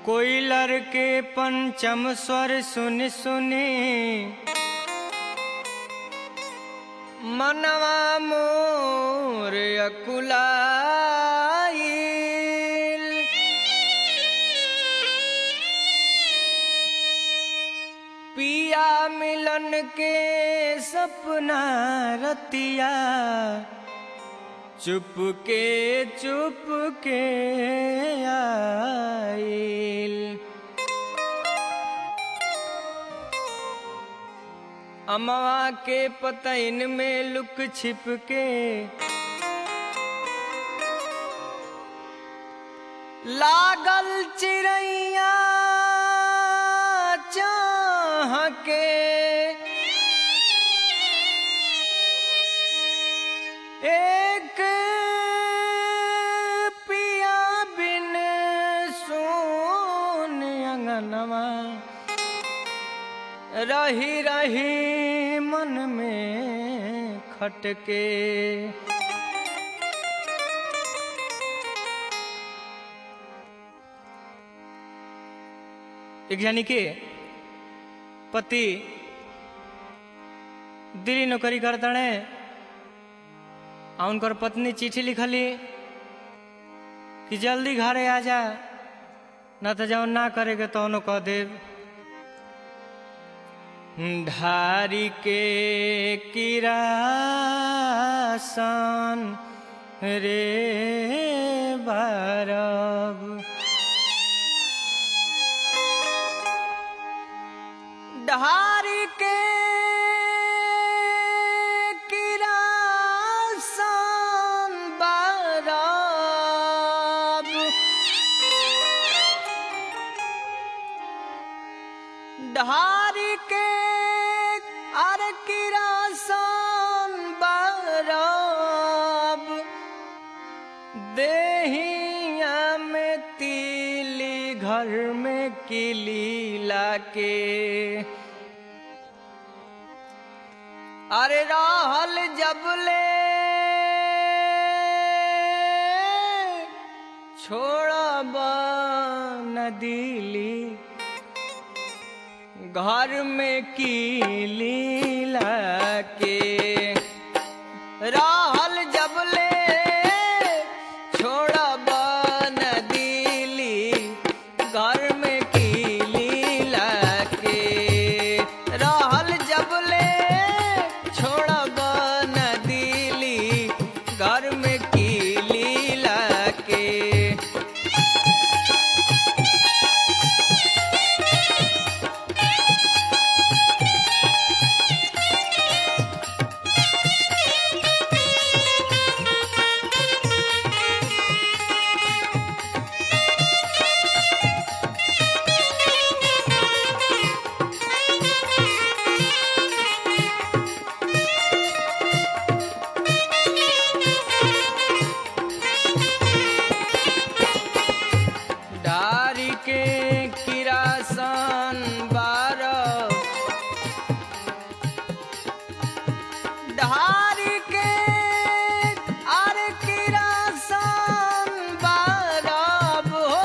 Collar के पंचम स्वर सुन सुनी मनवा मोर अकुलाइल पिया मिलन के सपना रतिया चुप के चुप के आइल अमवा के पतइन में लुक छिप के लागल चिड़ैया चाह के एक पिया बिन सोन अंगनवा रही रही मन में खटके एक जानी के पति दिल्ली नौकरी करतड़े आ उनकर पत्नी चिट्ठी लिखली कि जल्दी घरे आ जा न तो जौन ना करेगे तो कह देव ढारी के किरासन रे बारब ढारी के किरासन बारब ढारी के अर किरासन बारब देहिया में तीली घर में किली लाके अरे रहल जबले छोड़ब न दिली घर में कीली लाके रहल जबले छोड़ब न दिली घर में कीली लाके रहल जबले छोड़ब न दिली घर में कीली लाके डारी के किरासन बारह डारी के आर किरासन बारह हो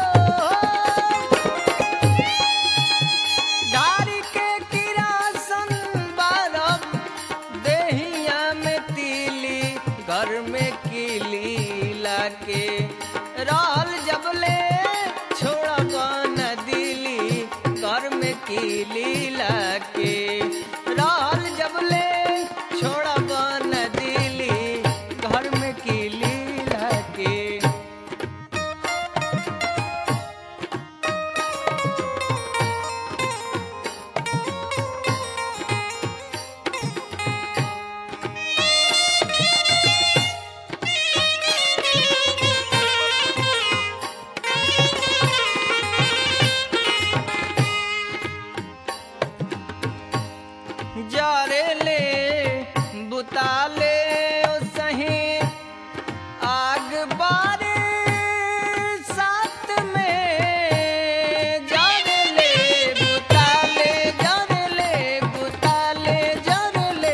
डारी के किरासन बारह देहिया में तीली घर में कीली लाके रहल जबले छोड़ब न दिली घर में कीली लाके रहल जबले छोड़ब न दिली घर में कीली लाके जारे ले बुताले ओ सही आग बारे साथ में जारे ले बुताले जारे ले बुताले जारे ले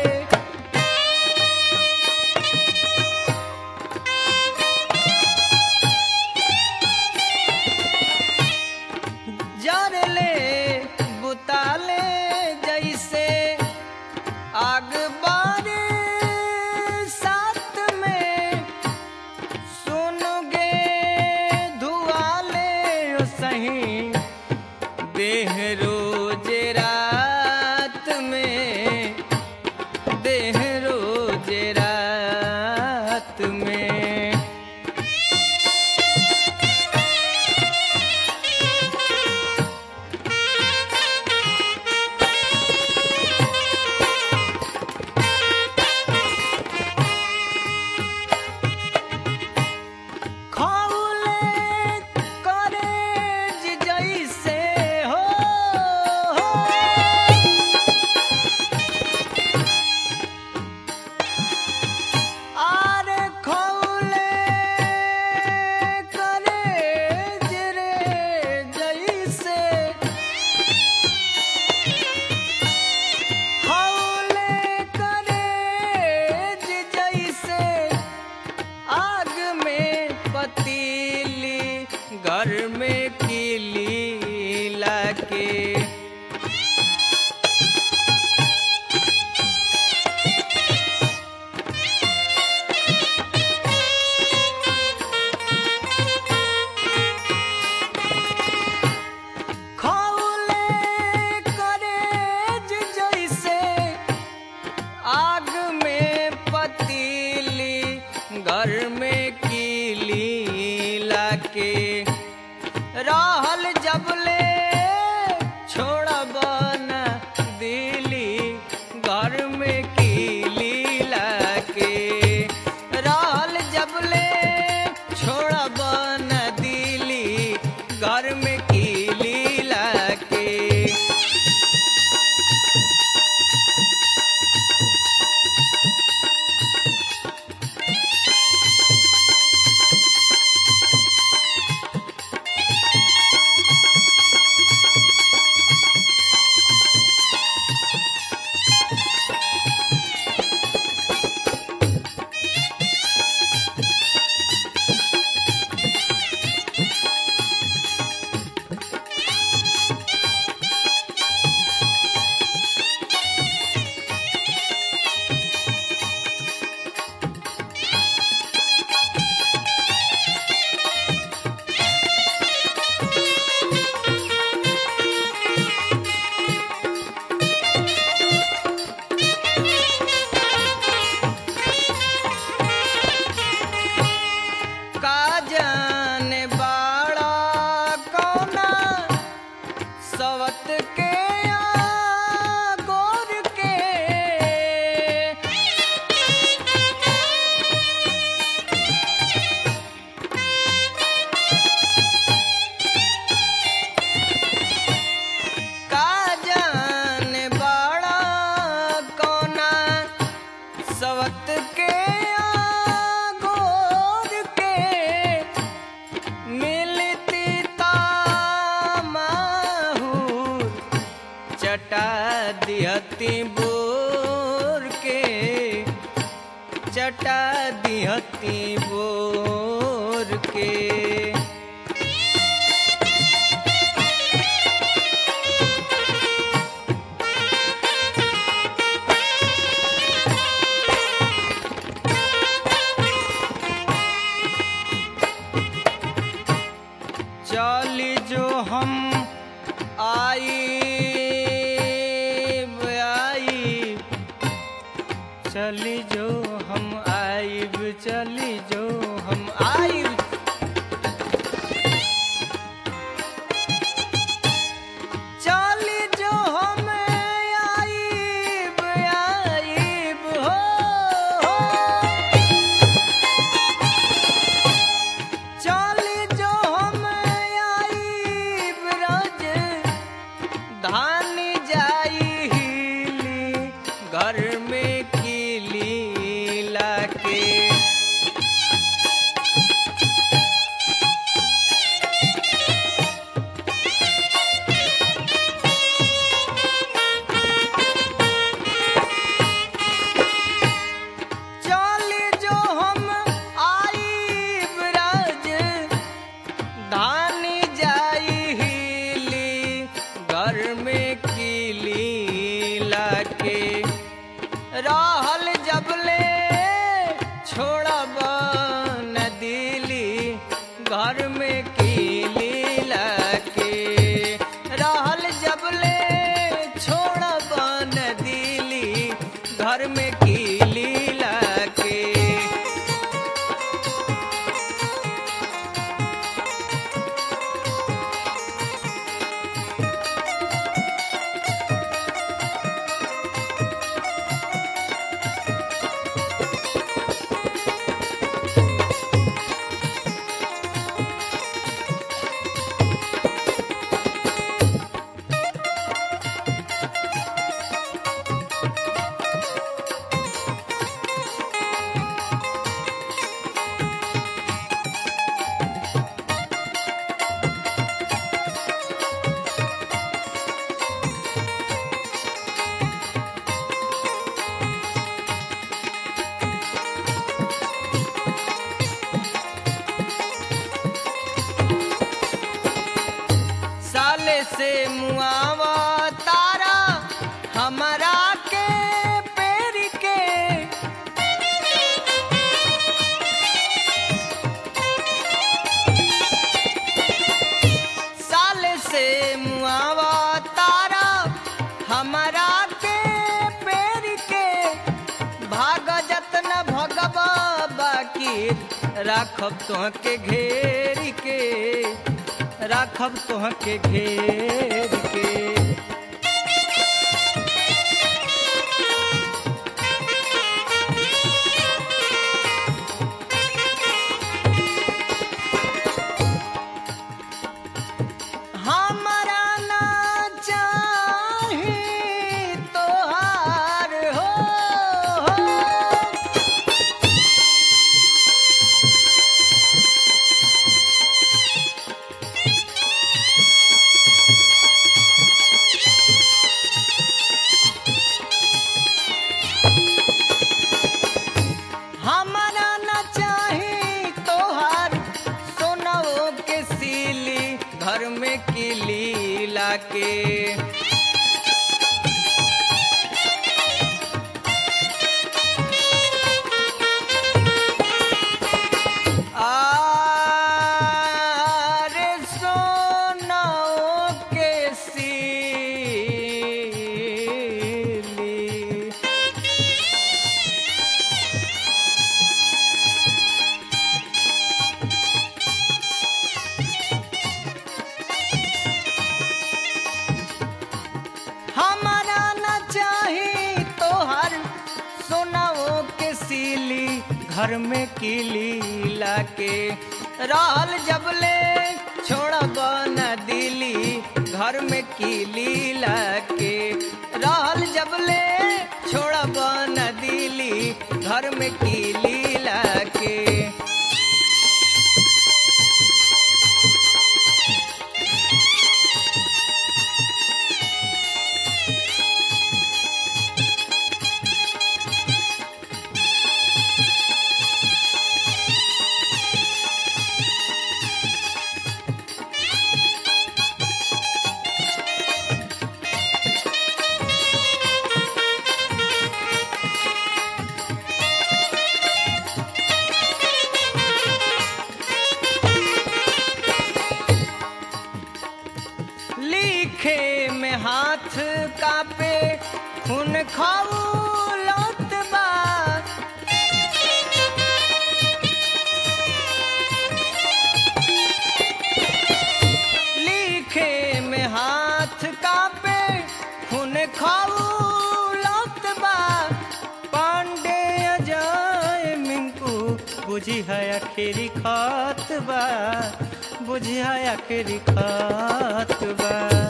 चटा दिहती बोर के चटा दिहती बोर के चली जो हम आई आई चली जो हम आईब चली जो हम आईब चली जो हम आईब आईब हो, हो। चली जो हम आईब रज धान जाई हिली घर में कीली लाके चली जो हम आईब रज धान जाई हिली घर में कीली लाके रहल जबले छोड़ब न दिली घर में कीली लाके रहल जबले छोड़ब न दिली घर में कीली लाके साले से मुआवा तारा हमारा के पेड़ के साले से मुआवा तारा हमारा के पेड़ के भाग जतन भगब बाकी राखब तोहके घेर के राखब तोहके घेर के हमरा ना चाही तोहार हो, हो। हमरा न चाही तोहार सोनाओ के सीली घर में किली लाके आरे सोनाओ के सीली हमारा न चाही तोहर सोनाओ के सीली घर में कीली लाके रहल जबले छोड़ब न दिली घर में कीली लाके रहल जबले छोड़ब न दिली घर में कीली लाके हाथ कापे खून खौलत बा लिखे में हाथ कापे खून खौलत बा पांडे अजय मिंकू बुझी है आखिरी खात बा बुझी है आखिरी खात बा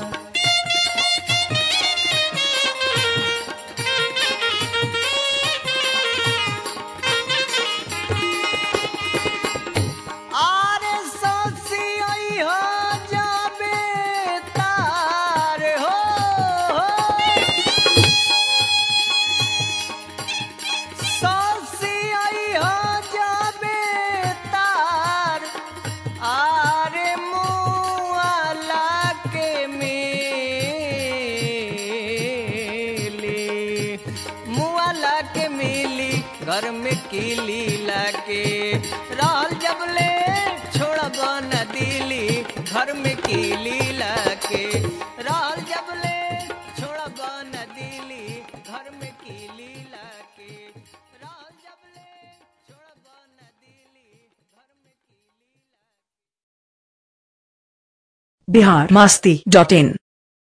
आरे ससी आई हो जाबे तार हो ससी आई हो जाबे तार आरे मुआला के मिली मुआला के मिली घर में कीली लाके रहल जबले छोड़ब न दिली घर में कीली लाके रहल जबले छोड़ब न दिली घर में कीली लाके रहल जबले छोड़ब न दिली घर में कीली बिहार मास्ती डॉट इन